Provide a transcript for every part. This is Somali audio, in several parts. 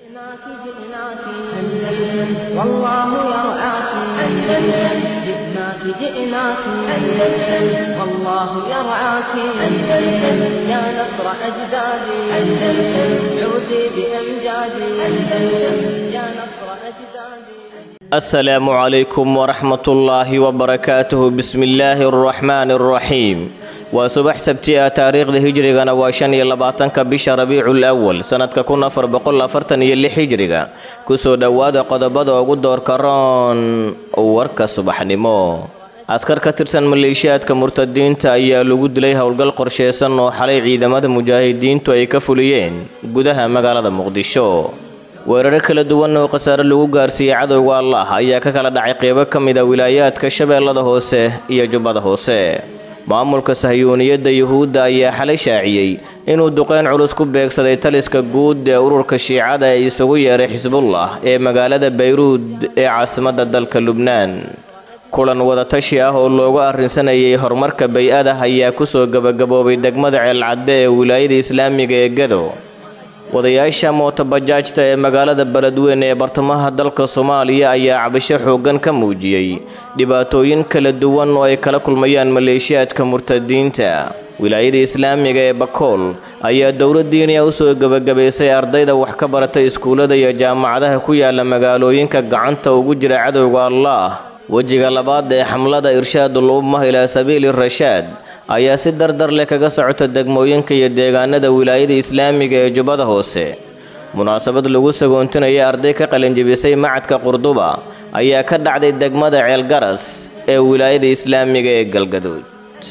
جئناك جئناك أندلس والله يرعاك أندلس جئناك جئناك أندلس والله يرعاك أندلس يا نصر أجدادي أندلس عودي بأمجادي أندلس يا نصر أجدادي السلام عليكم ورحمة الله وبركاته بسم الله الرحمن الرحيم waa subax sabti ah taariikhda hijrigana waa shan iyo labaatanka bisha rabiicul awal sanadka kun afar boqol afartan iyo lix hijriga kusoo dhowaada qodobada ugu doorka roon warka subaxnimo askar ka tirsan maleeshiyaadka murtadiinta ayaa lagu dilay howlgal qorsheysan oo xalay ciidamada mujaahidiintu ay ka fuliyeen gudaha magaalada muqdisho weeraro kala duwan oo khasaare lagu gaarsiiyey cadowga allah ayaa ka kala dhacay qeybo ka mid a wilaayaadka shabeellada hoose iyo jubbada hoose maamulka sahyuuniyadda yuhuudda ayaa xalay shaaciyey inuu duqeyn culus ku beegsaday taliska guud ee ururka shiicada ee isugu yeeray xisbullah ee magaalada bayruud ee caasimadda dalka lubnaan kulan wadatashi ah oo loogu arrinsanayay horumarka bay-ada ayaa kusoo gebagaboobay degmada ceelcadde ee wilaayada islaamiga ee gado wadayaasha mootobajaajta ee magaalada beledweyn ee bartamaha dalka soomaaliya ayaa cabasho xooggan ka muujiyey dhibaatooyin kala duwan oo ay kala kulmayaan maleeshiyaadka murtadiinta wilaayada islaamiga ee bakool ayaa dowladdiiniya u soo gebagabaysay ardayda wax ka baratay iskuullada iyo jaamacadaha ku yaala magaalooyinka gacanta ugu jira cadowga allaah wejiga labaad ee xamlada irshaadul ummah ilaa sabiili rashaad ayaa si dardar leh kaga socota degmooyinka iyo deegaanada wilaayada islaamiga ee jubbada hoose munaasabad lagu sagoontinaya arday ka qalinjibisay macadka qurduba ayaa ka dhacday degmada ceelgaras ee wilaayada islaamiga ee galgaduud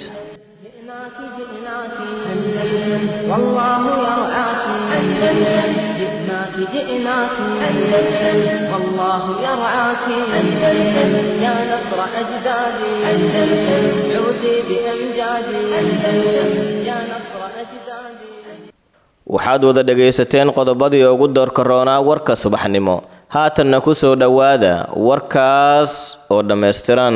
جئناك جئناك أندلس والله يرعاك أندلس جئناك جئناك أندلس والله يرعاك أندلس يا نصر أجدادي أندلس عودي بأمجادي أندلس يا نصر أجدادي waxaad wada dhegaysateen qodobadii ugu doorka roonaa warka subaxnimo haatanna ku soo dhowaada warkaas oo dhammaystiran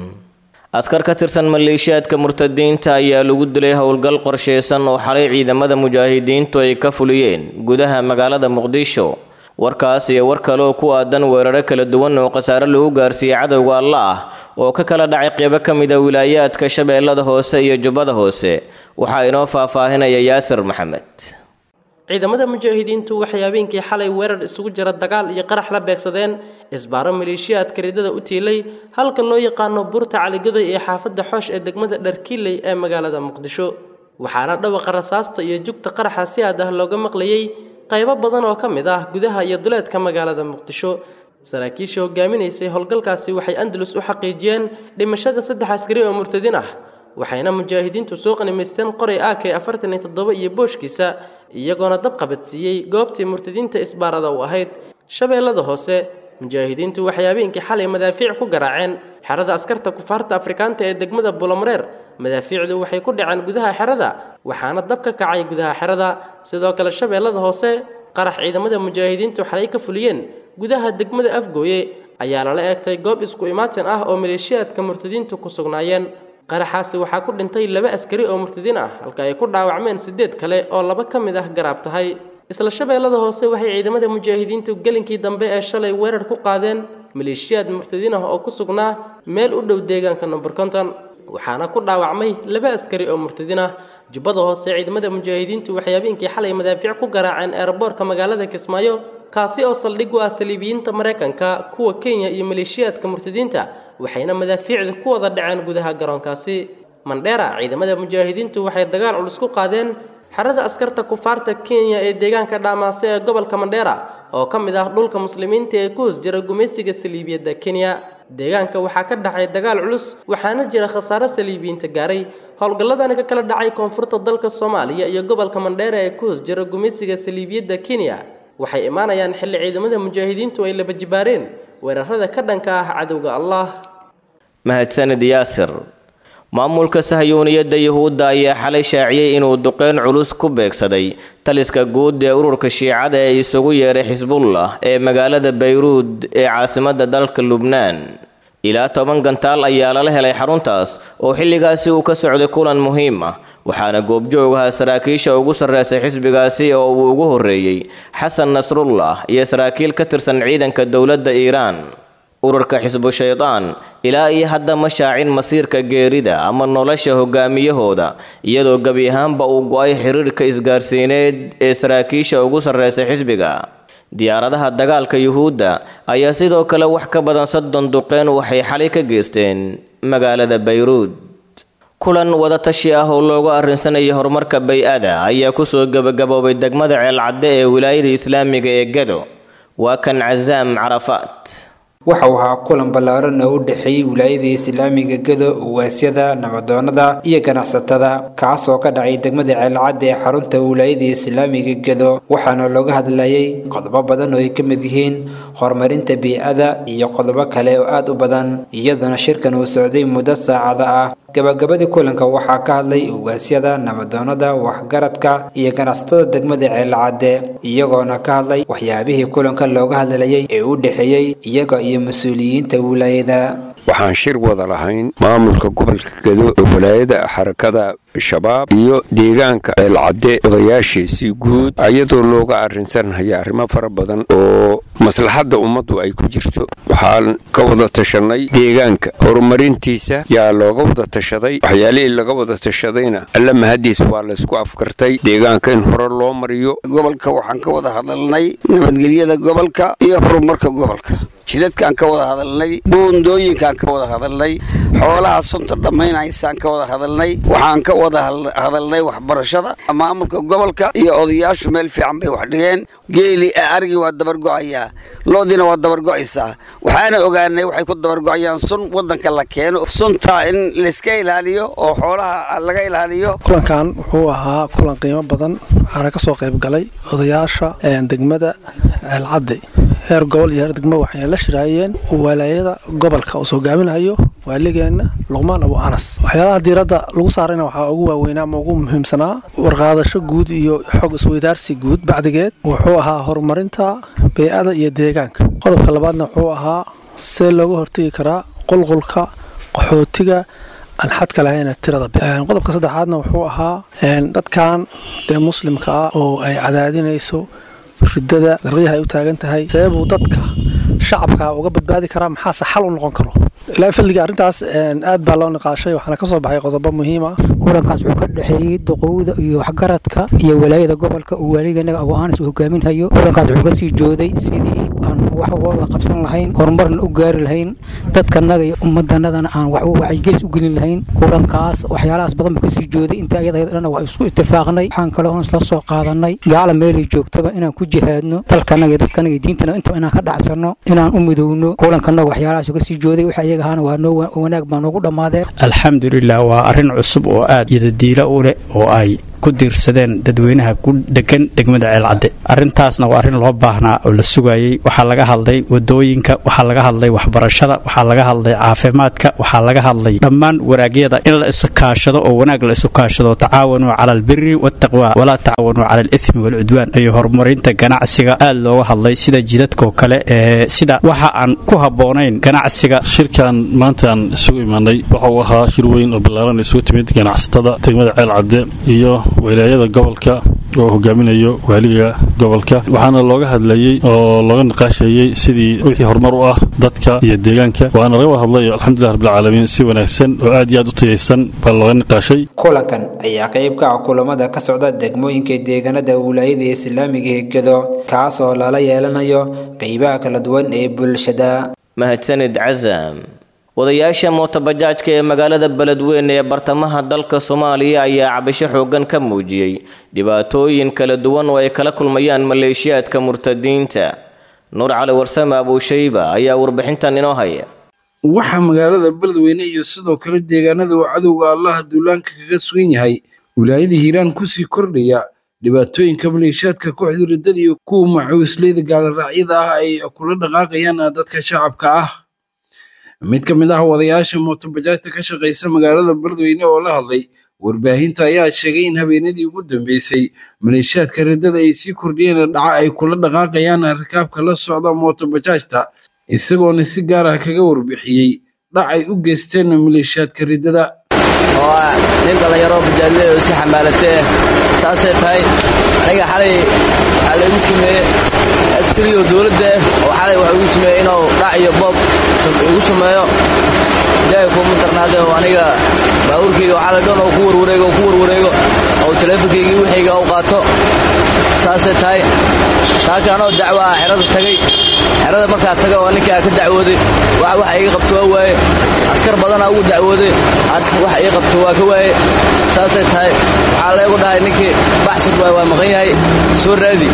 askar ka tirsan maleeshiyaadka murtadiinta ayaa lagu dilay howlgal qorsheysan oo xalay ciidamada mujaahidiintu ay ka fuliyeen gudaha magaalada muqdisho warkaas iyo war kale oo ku aadan weeraro kala duwan oo khasaare lagu gaarsiiyey cadowga alla ah oo ka kala dhacay qeybo ka mid a wilaayaadka shabeellada hoose iyo jubbada hoose waxaa inoo faahfaahinaya yaasir maxamed ciidamada mujaahidiintu waxay habeenkii xalay weerar isugu jira dagaal iyo qarax la beegsadeen isbaaro maleeshiyaadka ridada u tiilay halka loo yaqaano buurta caligadoy ee xaafadda xoosh ee degmada dharkiiley ee magaalada muqdisho waxaana dhawaqa rasaasta iyo jugta qaraxa si aad ah looga maqlayey qaybo badan oo ka mid ah gudaha iyo duleedka magaalada muqdisho saraakiishii hogaaminaysay howlgalkaasi waxay andalus u xaqiijiyeen dhimashada saddex askari oo murtadin ah waxayna mujaahidiintu soo qanimaysteen qoray ak afartan iyo toddoba iyo booshkiisa iyagoona dab qabadsiiyey goobtii murtadiinta isbaarada u ahayd shabeellada hoose mujaahidiintu waxay habeenkii xalay madaafiic ku garaaceen xerada askarta kufaarta afrikaanta ee degmada bulomareer madaafiicdu waxay ku dhaceen gudaha xerada waxaana dab ka kacay gudaha xerada sidoo kale shabeellada hoose qarax ciidamada mujaahidiintu xalay ka fuliyeen gudaha degmada afgooye ayaa lala eegtay goob isku imaatin ah oo maleeshiyaadka murtadiintu ku sugnaayeen qaraxaasi waxaa ku dhintay laba askari oo murtadiin ah halka ay ku dhaawacmeen sideed kale oo laba ka mid ah garaab tahay isla shabeellada hoose waxay ciidamada mujaahidiintu gelinkii dambe ee shalay weerar ku qaadeen maleeshiyaad murtadiin ah oo ku sugnaa meel u dhow deegaanka number konton waxaana ku dhaawacmay laba askari oo murtadiin ah jubbada hoose ciidamada mujaahidiintu waxay habeenkii xalay madaafiic ku garaaceen eerboorka magaalada kismaayo kaasi oo saldhig u ah saliibiyiinta maraykanka kuwa kenya iyo maleeshiyaadka murtadiinta waxayna madaafiicda ku wada dhaceen gudaha garoonkaasi mandheera ciidamada mujaahidiintu waxay dagaal culus ku qaadeen xerada askarta kufaarta kenya ee deegaanka dhaamaase ee gobolka mandheera oo ka mid ah dhulka muslimiinta ee ku hoos jira gumaysiga saliibiyadda kenya deegaanka waxaa ka dhacay dagaal culus waxaana jira khasaare saliibiyiinta gaaray howlgalladani ka kala dhacay koonfurta dalka soomaaliya iyo gobolka mandheera ee ku hoos jira gumaysiga saliibiyadda kenya waxay imaanayaan xilli ciidamada mujaahidiintu ay laba jibaareen weerarada ka dhanka ah cadowga allah mahadsanid yaasir maamulka sahyuuniyadda yuhuudda ayaa xalay shaaciyey inuu duqeyn culus ku beegsaday taliska guud ee ururka shiicada ee isugu yeeray xisbullah ee magaalada bayruud ee caasimadda dalka lubnaan ilaa toban gantaal ayaa lala helay xaruntaas oo xilligaasi uu ka socday kulan muhiim ah waxaana goobjoogaha saraakiisha ugu sarreysay xisbigaasi oo uu ugu horreeyey xasan nasrullah iyo saraakiil ka tirsan ciidanka dowladda iiraan ururka xisbu shaydaan ilaa iyo hadda ma shaacin masiirka geerida ama nolosha hogaamiyahooda iyadoo gebi ahaanba uu go-ay xiriirka isgaarsiineed ee saraakiisha ugu sarreysay xisbiga diyaaradaha dagaalka yuhuudda ayaa sidoo kale wax ka badan soddon duqeen waxay xalay ka geysteen magaalada bayruud kulan wadatashi ah oo loogu arrinsanayay horumarka bay-ada ayaa kusoo gebagaboobay degmada ceelcadde ee wilaayada islaamiga ee gedo waa kan casaam carafaat waxa uu ahaa kulan ballaaran oo u dhexeeyey wilaayada islaamiga gedo uwaasyada nabadoonada iyo ganacsatada kaas oo ka dhacay degmada ceelcadda ee xarunta wilaayada islaamiga gedo waxaana looga hadlayay qodobo badan oo ay ka mid yihiin horumarinta bii-ada iyo qodobo kale oo aad u badan iyadoona shirkan uu socday muddo saacada ah gabagabadii kulanka waxaa ka hadlay ugaasyada nabadoonada waxgaradka iyo ganacsatada degmada ceelcadde iyagoona ka hadlay waxyaabihii kulanka looga hadlayay ee u dhexeeyey iyaga iyo mas-uuliyiinta wilaayada waxaan shir wada lahayn maamulka gobolka gedo ee walaayada xarakada shabaab iyo deegaanka ceelcadde odayaashiisii guud iyadoo looga arrinsanhaya arrimo fara badan oo maslaxadda ummaddu ay ku jirto waxaan ka wada tashanay deegaanka horumarintiisa yaa looga wada tashaday waxyaalihii laga wada tashadayna alla mahadiis waa laysku afkartay deegaanka in hore loo mariyo gobolka waxaan ka wada hadalnay nabadgelyada gobolka iyo horumarka gobolka jidadkaan ka wada hadalnay buundooyinkaan ka wada hadalnay xoolaha sunta dhammaynaysaan ka wada hadalnay waxaan ka wada hadalnay waxbarashada maamulka gobolka iyo odayaashu meel fiican bay wax dhigeen geeli arigii waa dabargo'ayaa loodiina waa dabargo'aysaa waxaana ogaanay waxay ku dabargo'ayaan sun wadanka la keeno sunta in layska ilaaliyo oo xoolaha laga ilaaliyo kulankan wuxuu ahaa kulan qiimo badan waxaana ka soo qayb galay odayaasha degmada ceelcadde heer gobol iyo heer degmo waxay la shiraayeen walaayada gobolka uu soo gaaminayo waaligeenna luqmaan abu anas waxyaalaha diiradda lagu saarayna waxaa ugu waaweynaa ama ugu muhiimsanaa warqaadasho guud iyo xog isweydaarsi guud bacdigeed wuxuu ahaa horumarinta bey-ada iyo deegaanka qodobka labaadna wuxuu ahaa see looga hortegi karaa qulqulka qaxootiga aan xadka lahayna tirada qodobka saddexaadna wuxuu ahaa dadkan dee muslimka ah oo ay cadaadinayso ridada darqiyaha ay u taagan tahay seebuu dadka shacabka uga badbaadi karaa maxaase xal u noqon karo ilaa fadliga arrintaas aad baa loo niqaashay waxaana ka soo baxay qodobo muhiim ah kulankaas wuxuu ka dhexeeyey duqowda iyo waxgaradka iyo walaayada gobolka uu waaligenaga abu aanis uu hogaaminhayo kulankaas wuxuu kasii jooday sidii aan wax wada qabsan lahayn horumarna u gaari lahayn dadkanaga iyo ummadanadana aan wax wacyigelis u gelin lahayn kulankaas waxyaalahaas badan buu kasii jooday inta ayada dhan waa isku itifaaqnay waxaan kale oon isla soo qaadanay gaala meelay joogtaba inaan ku jihaadno dalkanaga iyo dadkanaga iyo diintana intaba inaan ka dhacsano inaan u midowno kulankanaga waxyaalahaas kasii jooday waxa iyaga ahaana waa noo wanaag baa noogu dhammaadeen alxamdulilah waa arrin cusub oo aad yadadiilo u leh oo ay ku diirsadeen dadweynaha ku degan degmada ceelcadde arrintaasna waa arrin loo baahnaa oo la sugayey waxaa laga hadlay wadooyinka waxaa laga hadlay waxbarashada waxaa laga hadlay caafimaadka waxaa laga hadlay dhammaan wanaagyada in la isu kaashado oo wanaag la isu kaashado tacaawanuu cala albiri waataqwa walaa tacaawanuu cala alithmi waalcudwaan iyo horumarinta ganacsiga aad looga hadlay sida jidadkoo kale ee sida waxa aan ku habboonayn ganacsiga shirkan maanta aan isugu imaanay waxa uu ahaa shir weyn oo ballaaran isugu timid ganacsatada degmada ceelcadde iyo wilaayada gobolka oo hogaaminayo waaliga gobolka waxaana looga hadlayey oo looga niqaashayey sidii wixii horumar u ah dadka iyo deegaanka waana laga wada hadlay alxamdulilah rabbilcaalamiin si wanaagsan oo aad iyo aad u tayaysan baa looga niqaashay kulankan ayaa qayb ka ah kulamada ka socda degmooyinka deegaanada wilaayada islaamiga ee gedo kaas oo lala yeelanayo qeybaha kala duwan ee bulshada mahadsanid casam wadayaasha mootobajaajka ee magaalada beledweyne ee bartamaha dalka soomaaliya ayaa cabasho xoogan ka muujiyey dhibaatooyin kala duwan oo ay kala kulmayaan maleeshiyaadka murtadiinta nuur cali warsame abuushayba ayaa warbixintan inoo haya waxaa magaalada beledweyne iyo sidoo kale deegaanada uu cadowga allaha duulaanka kaga sugan yahay wilaayada hiiraan kusii kordhaya dhibaatooyinka maleeshiyaadka kooxda riddada iyo kuwa macuusleyda gaaloraacyada ah ay kula dhaqaaqayaan dadka shacabka ah mid ka mid ah wadayaasha mootobajaajta ka shaqaysa magaalada beledweyne oo la hadlay warbaahinta ayaa sheegay in habeenadii ugu dambeysay maleeshiyaadka riddada ay sii kordhiyeen dhaca ay kula dhaqaaqayaan rakaabka la socda mootobajaajta isagoona si gaar ah kaga warbixiyey dhac ay u geysteen maleeshiyaadka riddada oo ah nin dhallinyaro bajaadley oo iska xamaalatee saasay tahay aniga xalay waxaa laygu sameeye askariyo dowladda oo xalay waxa igu sameeye inuu dhac iyo boob igu sameeyo ilaahay kuuma darnaade oo aniga baabuurkayga waxaa la dhan oo ku warwareego oo ku warwareego oo taleefonkaygii wixayga u qaato saasay tahay taaka anoo dacwo ah xerada tagay xerada markaa taga oo ninkaa ka dacwooday wax waxa iga qabto waa waaye askar badanaa ugu dacwooday waxa ii qabto waa ka waaye saasay tahay waxaa leegu dhahay ninkii baxsad waay waa maqan yahay soo raadi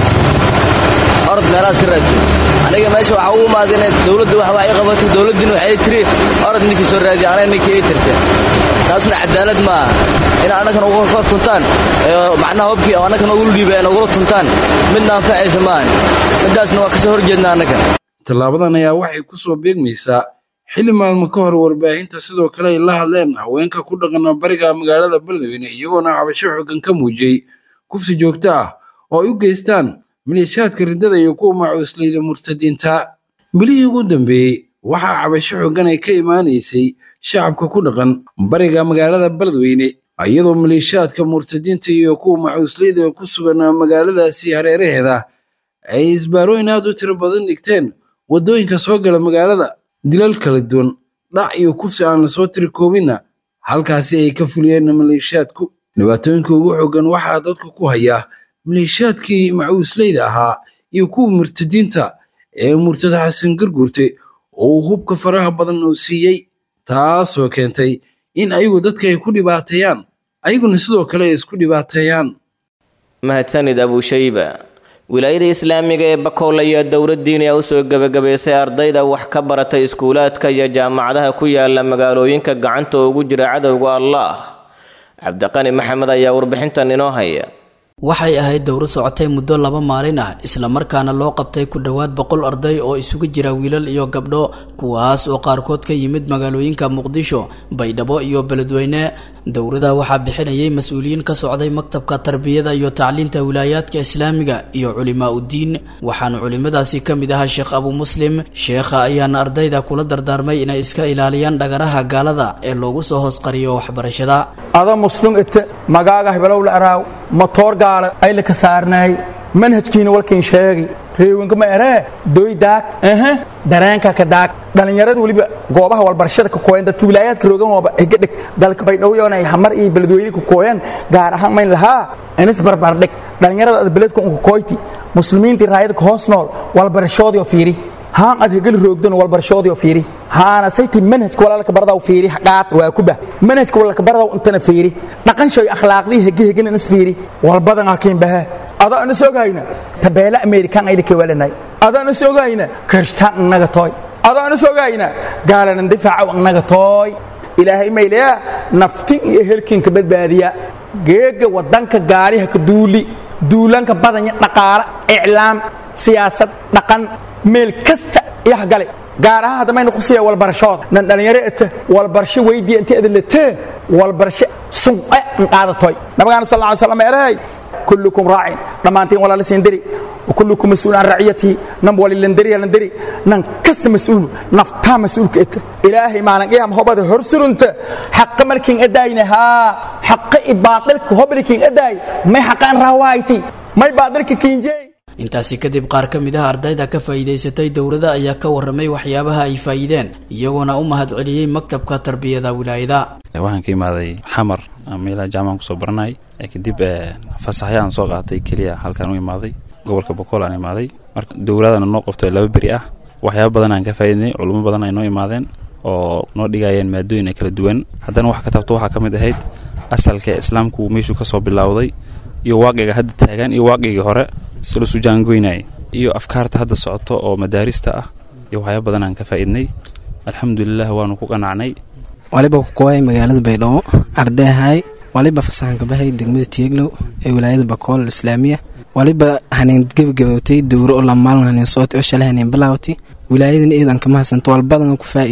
orod meelahaas ka raadso aniga meesha waxaa ugu imaada inay dowladda wax wax ii qabato dowladdiina waxay tiri orod ninkii soo raadi anaga ninkii ii tirte taasna cadaalad maaha in annagana uga tuntaan macnaha hobkii oo annagana ugula dhiibay ay nagula tuntaan midna anfacaysa maahan middaasna waa kasoo horjeedna annaga tallaabadan ayaa waxay ku soo beegmaysaa xilli maalmo ka hor warbaahinta sidoo kale ay la hadleen haweenka ku dhaqana bariga magaalada beledweyne iyagoona cabasho xoogan ka muujiyey kufsi joogto ah oo ay u geystaan maleeshiyaadka riddada iyo kuwa macuusleyda murtadiinta bilihii ugu dambeeyey waxaa cabasho xoogan ay ka imaanaysay shacabka ku dhaqan bariga magaalada beledweyne iyadoo maleeshiyaadka murtadiinta iyo kuwa macuusleyda ku sugan magaaladaasi hareeraheeda ay isbaarooyin aad u tiro badan dhigteen waddooyinka soo gala magaalada dilal kala duwan dhac iyo kufsi aan lasoo tiri koobinna halkaasi ay ka fuliyeen maleeshiyaadku dhibaatooyinka ugu xoogan waxaa dadka ku haya maleeshiyaadkii macuusleyda ahaa iyo kuwa murtadiinta ee murtada xasan garguurte oo uu hubka faraha badan uu siiyey taasoo keentay in ayagu dadka ay ku dhibaateeyaan ayaguna sidoo kale ay isku dhibaateeyaan mahadsanid abushayba wilaayada islaamiga ee bakool ayaa dowladdiiniya u soo gebagabaysay ardayda wax ka baratay iskuulaadka iyo jaamacadaha ku yaala magaalooyinka gacanta ugu jira cadowga allaah cabdiqani maxamed ayaa warbixintan inoo haya waxay ahayd dowro socotay muddo laba maalin ah islamarkaana loo qabtay ku dhowaad boqol arday oo isugu jira wiilal iyo gabdho kuwaas oo qaarkood ka yimid magaalooyinka muqdisho baydhabo iyo beledweyne dowrada waxaa bixinayay mas-uuliyiin ka socday maktabka tarbiyada iyo tacliinta wilaayaadka islaamiga iyo culimaa uddiin waxaana culimadaasi ka mid ahaa sheekh abu muslim sheekha ayaana ardayda kula dardaarmay inay iska ilaaliyaan dhagaraha gaalada ee loogu soo hoos qariyo waxbarashada ada muslum ite magaaga heblow la araaw matoor gaala ay la ka saarnaay manhajkiina walkiin sheegi reewinka ma eree doy daag aha dareenka ka daag dhallinyarada weliba goobaha walbarashada ka kooyan dadka wilaayaadka roogan waaba higa dhig dalka baydhowyoon ay hamar iyo beledweyne ka kooyan gaar ahaan mayn lahaa inis barbardhig dhallinyarada ad beledka unka kooyti muslimiintii raayada ka hoos nool walbarashoodii oo fiiri haan ad hegel roogdan walbarashoodii oo fiiri haana sayti manhajka walaalka baradaw fiiri qaad waa kuba manhajka walaalka baradaw intana fiiri dhaqan shay akhlaaqdii hege hegen inis fiiri walbadan hakiin baha ada inis ogayna tabeela amerikan ayda ka walanay ada inis ogayna kirishtaan innaga tooy ada inis ogayna gaalanan difaaca innaga tooy ilaahay maylaya naftin iyo helkinka badbaadiya geega wadanka gaariha ka duuli duulanka badanya dhaqaale iclaam siyaasad dhaqan meel kasta iyaha gale gaar ahaan hadda mayna kusiiya walbarashooda nan dhalinyaro ete walbarasho weydiya inta edalete walbarasho sunqe nqaadatoy nabigaana sal lla slam eray kullukum raacin dhammaantiin walaala siin diri وكلكم مسؤول عن رعيته نم ولي لندري لندري نن كس مسؤول نفتا مسؤول كت إلهي ما نقيم هو بده هرسل أنت حق ملكين أداينا ها حق باطلك هو ملكين أداي ما حق أن روايتي ما باطلك كينجي intaasi kadib qaar ka mid ah ardayda ka faa'iidaysatay dowladda ayaa ka warramay waxyaabaha ay faa'iideen iyagoona u mahadceliyey maktabka tarbiyada wilaayada waxaan ka imaaday xamar meelaha jaamacan kusoo baranay kadib fasaxyaan soo qaatay keliya halkaan u imaaday gobolka bokool aan imaaday marka dowladana noo qabto laba beri ah waxyaaba badan aan ka faa'iidnay culummo badan ay noo imaadeen oo noo dhigayeen maadooyin ay kala duwan haddana wax ka tabto waxaa ka mid ahayd asalka islaamku meeshuu ka soo bilowday iyo waaqiga hadda taagan iyo waaqigii hore si lasu jaangoynayay iyo afkaarta hadda socoto oo madaarista ah iyo waxyaaba badan aan ka faa'iidnay alxamdulilah waanu ku qanacnay waliba ku kooyay magaalada baydhabo ardayahay waliba fasaxanka bahay degmada tieglow ee wilaayada bakool islaamiya waliba haneen gebagabowtay dowro oo lamaalin haneen sooti oo shalay haneen bilaawtay wilaayadan eedan kama hasanto walbadana ku faa'idni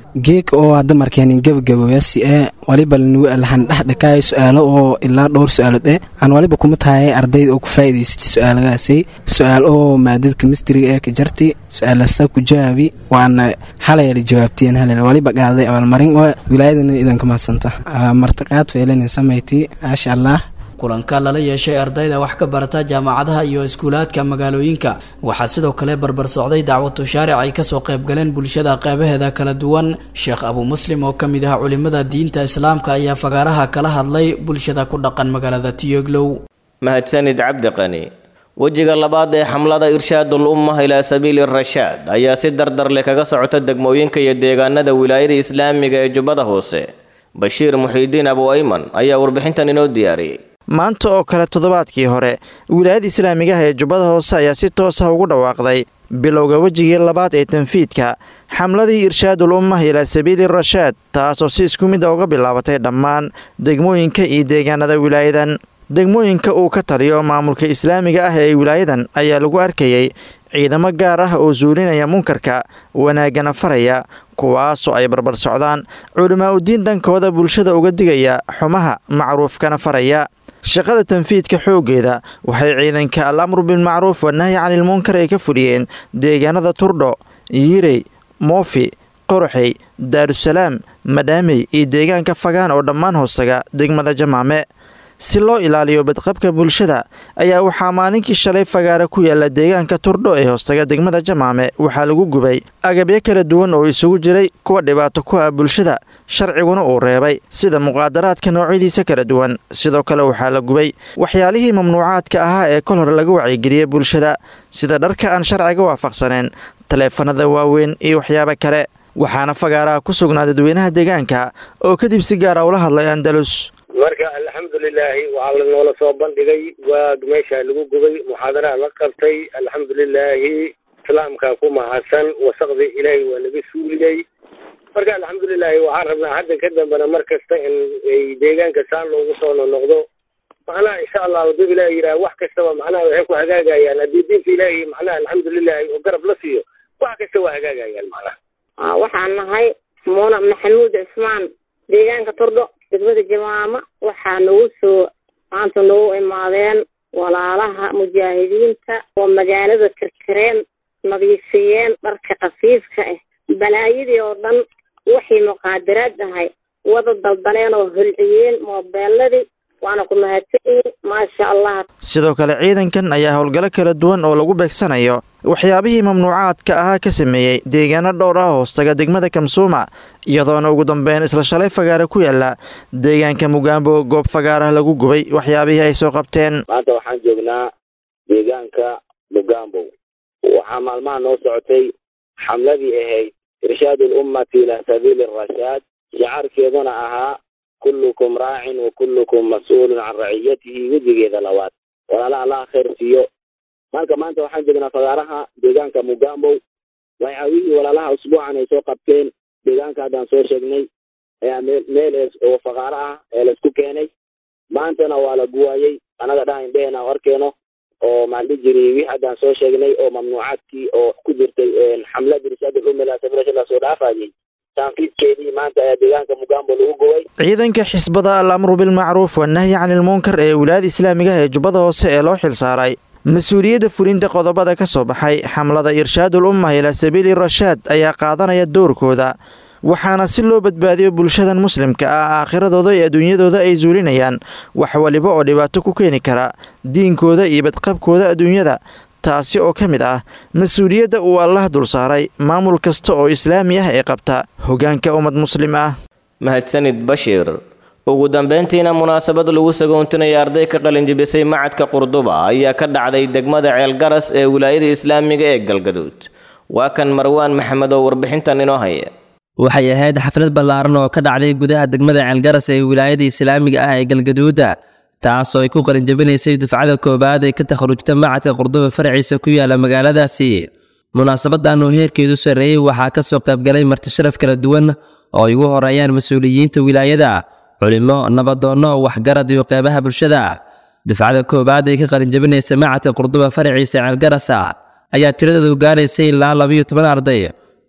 geeg oo hadda markeenin gabagaboyasi ee waliba lahan dhexdhakaay su-aalo oo ilaa dhowr su-aalood eh aan waliba kuma tahay ardayda oo ku faa'iidaysatay su-aalagaasi su-aal oo maadada kemistriga ee ka jarti su-aalasa ku jawaabi waana halayala jawaabtiyeen halal waliba qaaday abaalmarin oo wilaayadana idanka mahadsanta martiqaad feelinin samayti maasha allah kulanka lala yeeshay ardayda wax ka barata jaamacadaha iyo iskuulaadka magaalooyinka waxaa sidoo kale barbar socday dacwatu shaaric ay kasoo qaybgaleen bulshada qeybaheeda kala duwan sheekh abu muslim oo ka mid ah culimada diinta islaamka ayaa fagaaraha kala hadlay bulshada ku dhaqan magaalada tiyoglow mahadsanid cabdi qani wejiga labaad ee xamlada irshaadul ummah ilaa sabiili rashaad ayaa si dardar leh kaga socota degmooyinka iyo deegaanada wilaayada islaamiga ee jubbada hoose bashiir muxiidiin abu ayman ayaa warbixintan inoo diyaariyey maanta oo kale toddobaadkii hore wilaayada islaamigaha ee jubbada hoose ayaa si toos ah ugu dhawaaqday bilowga wejigii labaad ee tanfiidka xamladii irshaadul ummah ilaa sabiili rashaad taasoo si isku mid a uga bilaabatay dhammaan degmooyinka iyo deegaanada wilaayadan degmooyinka uu ka taliyo maamulka islaamiga ah ee wilaayadan ayaa lagu arkayay ciidamo gaar ah oo suulinaya munkarka wanaagana faraya kuwaasoo ay barbar socdaan culimaa udiin dhankooda bulshada uga digaya xumaha macruufkana faraya shaqada tanfiidka xooggeeda waxay ciidanka al amru bilmacruuf wanahyi canilmunkar ay ka fuliyeen deegaanada turdho yirey moofi qoraxey daarusalaam madhaamey iyo deegaanka fagaan oo dhammaan hoosaga degmada jamaame si loo ilaaliyo badqabka bulshada ayaa waxaa maalinkii shalay fagaara ku yaala deegaanka turdho ee hoostaga degmada jamaame waxaa lagu gubay agabyo kala duwan oo isugu jiray kuwa dhibaato ku ah bulshada sharciguna uu reebay sida muqaadaraadka noocyadiisa kala duwan sidoo kale waxaa la gubay waxyaalihii mamnuucaadka ahaa ee kol hore laga wacyigeliyey bulshada sida dharka aan sharciga waafaqsaneen taleefanada waaweyn iyo waxyaabo kale waxaana fagaaraha ku sugnaa dadweynaha deegaanka oo kadib si gaara ula hadlay andalus marka alxamdulilaahi waxaa lanoola soo bandhigay waag meesha lagu gubay muxaadaraha la qabtay alxamdulilaahi islaamka ku mahadsan wasaqdii ilaahay waa naga suuliyey marka alxamdulilaahi waxaan rabnaa hadda ka dambena mar kasta in ay deegaanka saan loogu soo nonoqdo macnaha insha allah hadduu ilaah yidhaha wax kastaba macnaha waxay ku hagaagayaan haddii diinta ilaahi macnaha alxamdulilaahi oo garab la siiyo wax kasta waa hagaagayaan macnaha waxaan nahay muuna maxamuud cismaan deegaanka turdho degmada jamaama waxaa nagu soo maanta nagu imaadeen walaalaha mujaahidiinta oo magaalada karkareen nadiifiyeen dharka khafiifka ah balaayadii oo dhan waxay muqaadaraad ahay wada daldaleen oo holciyeen moobeeladii waana ku mahadsanyihin maasha allah sidoo kale ciidankan ayaa howlgallo kala duwan oo lagu beegsanayo waxyaabihii mamnuucaadka ahaa ka sameeyey deegaano dhowr ah hoostaga degmada kamsuuma iyadoona ugu dambeyn isla shalay fagaara ku yaala deegaanka mugaambo goob fagaarah lagu gubay waxyaabihii ay soo qabteen maanta waxaan joognaa deegaanka mugaambo waxaa maalmaha noo socotay xamladii ahayd irshaad alummati ilaa sabiili arashaad shacaarkeeduna ahaa kullukum raacin wa kullukum mas-uulun can raciyatihi wejigeeda labaad walaala allaha khayr siiyo marka maanta waxaan joognaa fagaaraha deegaanka mugambow waxyaabihii walaalaha usbuucan ay soo qabteen deegaanka haddaan soo sheegnay ayaa meel meel oo fagaaro ah ee laisku keenay maantana waa la guwaayey anaga dhaha indhehena arkeeno oo maaldhi jiri wixii haddaan soo sheegnay oo mamnuucaadkii oo ku jirtay xamlada irshaad ulum ilaa sabiilasha la soo dhaafayay taanfiidkeedii maanta ayaa deegaanka mugambo lagu gubay ciidanka xisbada al amru bilmacruuf wanahyi canilmunkar ee wilaayada islaamiga ee jubbada hoose ee loo xilsaaray mas-uuliyadda fulinta qodobada ka soo baxay xamlada irshaadul ummah ilaa sabiili rashaad ayaa qaadanaya doorkooda waxaana si loo badbaadiyo bulshadan muslimka ah aakhiradooda iyo adduunyadooda ay suulinayaan wax waliba oo dhibaato ku keeni kara diinkooda iyo badqabkooda adduunyada taasi oo ka mid ah mas-uuliyadda uu allah dul saaray maamul kasta oo islaami ah ee qabta hoggaanka ummad muslim ah mahadsanid bashiir ugu dambeyntiina munaasabad lagu sagoontinaya arday ka qalinjibisay macadka qurduba ayaa ka dhacday degmada ceelgaras ee wilaayada islaamiga ee galgaduud waa kan marwaan maxamed oo warbixintan inoo haya waxay ahayd xaflad ballaaran oo ka dhacday gudaha degmada ceelgaras ee wilaayada islaamiga ah ee galgaduuda taasoo ay ku qalinjabinaysay dufcada koowaad ee ka takharujta macadka qurduba faraciisa ku yaala magaaladaasi munaasabadan oo heerkeedu sarreeyey waxaa ka soo qaybgalay martisharaf kala duwan oo ay ugu horeeyaan mas-uuliyiinta wilaayada culimo nabadoonno waxgarad iyo qeybaha bulshada dufcada koowaad ee ka qalinjabinaysa macadka qurduba faraciisa ceelgarasa ayaa tiradeedu gaaraysay ilaa labiyo toban arday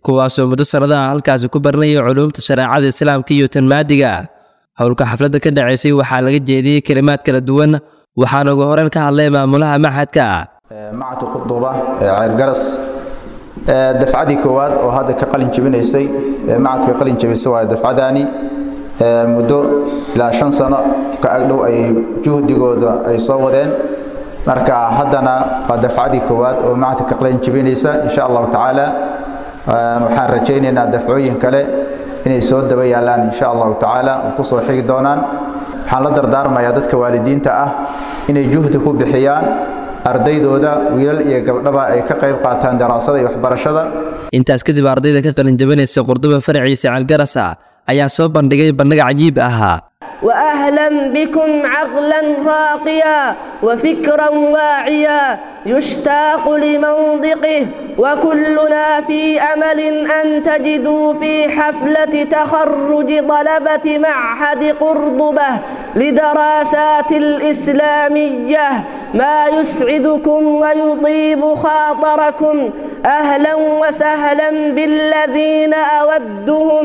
kuwaasoo muddo sannadaha halkaasi ku baranayay culuumta shareecada islaamka iyo tan maadiga howlka xafladda ka dhacaysay waxaa laga jeediyey kelimaad kala duwan waxaana ugu horeyn ka hadlay maamulaha maxadka macadka quduba ee ceyrgaras dafcadii koowaad oo hadda ka qalin jebinaysay macadka qalin jebisay waa dafcadaani muddo ilaa shan sano ka agdhow ay juhdigooda ay soo wadeen marka haddana waa dafcadii koowaad oo macadka ka qalin jebinaysa insha allahu tacaala waxaan rajaynaynaa dafcooyin kale inay soo daba yaalaan insha allahu tacaala oo ku soo xigi doonaan waxaan la dardaarmayaa dadka waalidiinta ah inay juhdi ku bixiyaan ardaydooda wiilal iyo gabdhaba ay ka qayb qaataan daraasada iyo waxbarashada intaas kadib ardayda ka qalin jabinaysa qurduba faraciisa ceelgarasa ayaa soo bandhigay bandhig cajiib ahaa واهلا بكم عقلا راقيا وفكرا واعيا يشتاق لمنطقه وكلنا في امل ان تجدوا في حفله تخرج طلبه معهد قرضبه لدراسات الاسلاميه ما يسعدكم ويطيب خاطركم اهلا وسهلا بالذين اودهم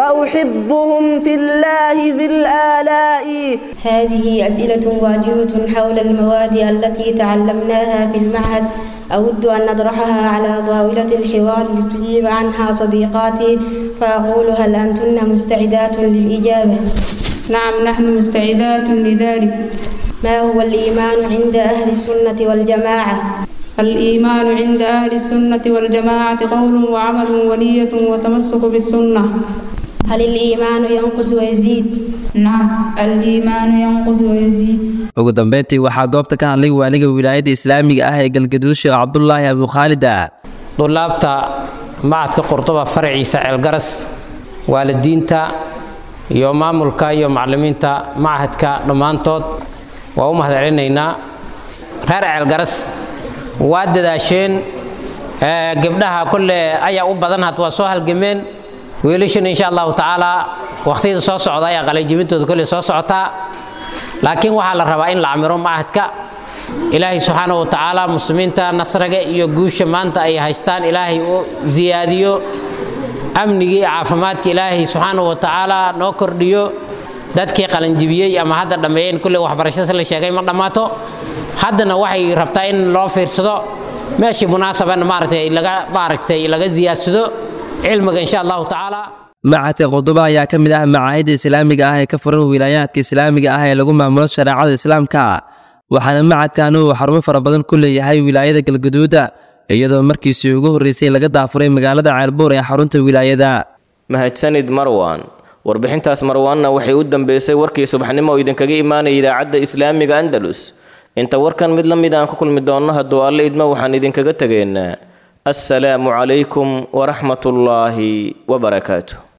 واحبهم في الله ذي الالاء هذه اسئله واجبه حول المواد التي تعلمناها في المعهد اود ان نطرحها على طاوله الحوار لتجيب عنها صديقاتي فاقول هل انتن مستعدات للاجابه نعم نحن مستعدات لذلك ما هو الإيمان عند أهل السنة والجماعة؟ الإيمان عند أهل السنة والجماعة قول وعمل ونية وتمسك بالسنة هل الإيمان ينقص ويزيد؟ نعم الإيمان ينقص ويزيد ugu dambeyntii waxaa goobta ka hadlay waaliga wilaayadda islaamiga ah ee galgaduud sheekh cabdulaahi abukhaalida dulaabta macadka qurduba faraciisa ceelgaras waalidiinta iyo maamulka iyo macallimiinta machadka dhammaantood waa u mahadcelinaynaa reer ceelgaras waa dadaasheen gabdhaha kolle ayaa u badan had waa soo halgameen wiilashana insha allahu tacaala waqtiyada soo socda ayaa qalinjibintooda kolle soo socotaa laakiin waxaa la rabaa in la camiro machadka ilaahay subxaana wa tacaala muslimiinta nasriga iyo guusha maanta ay haystaan ilaahay u siyaadiyo amnigii iyo caafimaadka ilaahay subxaana wa tacaala noo kordhiyo dadkii qalanjibiyey ama hadda dhammeeyeen kulley waxbarashada la sheegay ma dhammaato haddana waxay rabtaa in loo fiirsado meeshii munaasabana maaragtay laga maaragtay laga siyaadsado cilmiga insha allahu tacaala macadka quduba ayaa ka mid ah macaahidda islaamiga ah ee ka furan wilaayaadka islaamiga ah ee lagu maamulo shareecada islaamka waxaana macadkan uu xarumo fara badan ku leeyahay wilaayada galgaduuda iyadoo markiisii ugu horreysay laga daafuray magaalada ceelbuur ee xarunta wilaayada mahadsanid marwan warbixintaas marwaanna waxay u dambeysay warkii subaxnimo oo idinkaga imaanaya idaacadda islaamiga andalus inta warkan mid la mid aan ku kulmi doonno hadduu alle idmo waxaan idinkaga tegaynaa assalaamu calaykum waraxmatullaahi wabarakaatu